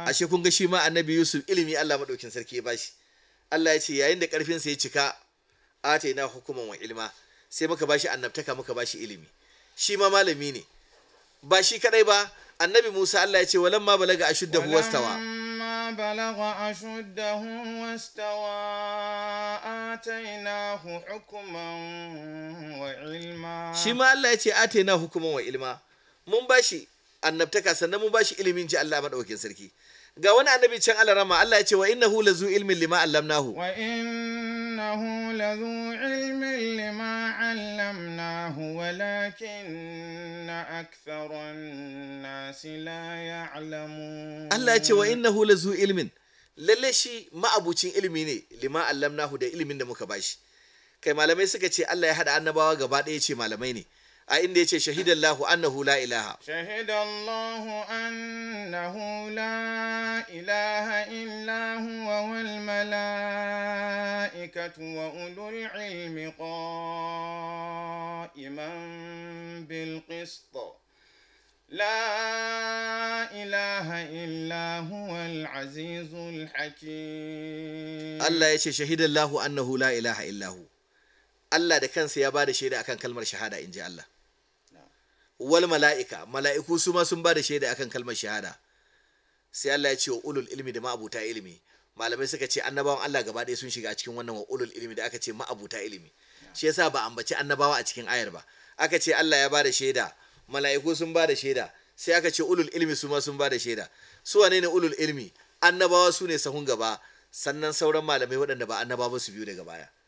ashe kun ga shi ma annabi yusuf ilimi allah maɗaukin sarki ya bashi allah ya ce yayin da ƙarfinsa ya cika ataina hukuman wa ilma sai muka bashi annabtaka muka bashi ilimi shi ma malami ne ba shi kadai ba annabi musa allah ya ce walamma balaga ashuddahu wastawa ولما بلغ أشده واستوى آتيناه حكما وعلما shi ma Allah ya ce atena hukuman wa ilma mun bashi annabtaka sannan mun bashi ilimin ji Allah madaukakin sarki ga wani annabi can Allah rama Allah ya ce wa innahu lazu ilmin lima allamnahu وإنه لذو علم لما علمناه ولكن أكثر الناس لا يعلمون Allah ya ce wa innahu lazu ilmin lalle shi ma'abucin ilimi ne lima allamnahu da ilimin da muka bashi kai malamai suka ce Allah ya hada annabawa gaba ɗaya ce malamai ne a inda ya ce shahidallahu annahu la ilaha شهد الله أنه لا إله إلا هو والملائكة وأولو العلم قائما بالقسط لا إله إلا هو العزيز الحكيم Allah ya ce shahidallahu annahu la ilaha illahu Allah da kansa ya bada shaida akan kalmar shahada in ji Allah wal mala'ika mala'iku su ma sun bada shaida akan kalmar shahada sai Allah ya ce wa ulul ilmi da ma'abuta ilimi malamai suka ce annabawan Allah gaba ɗaya sun shiga a cikin wannan wa ulul ilmi da aka ce ma'abuta ilimi shi yasa ba ambaci annabawa a cikin ayar ba aka ce Allah ya bada shaida mala'iku sun bada shaida sai aka ce ulul ilmi su ma sun bada shaida su wane ne ulul ilmi annabawa su ne sahun gaba sannan sauran malamai waɗanda ba annabawa ba su biyu daga baya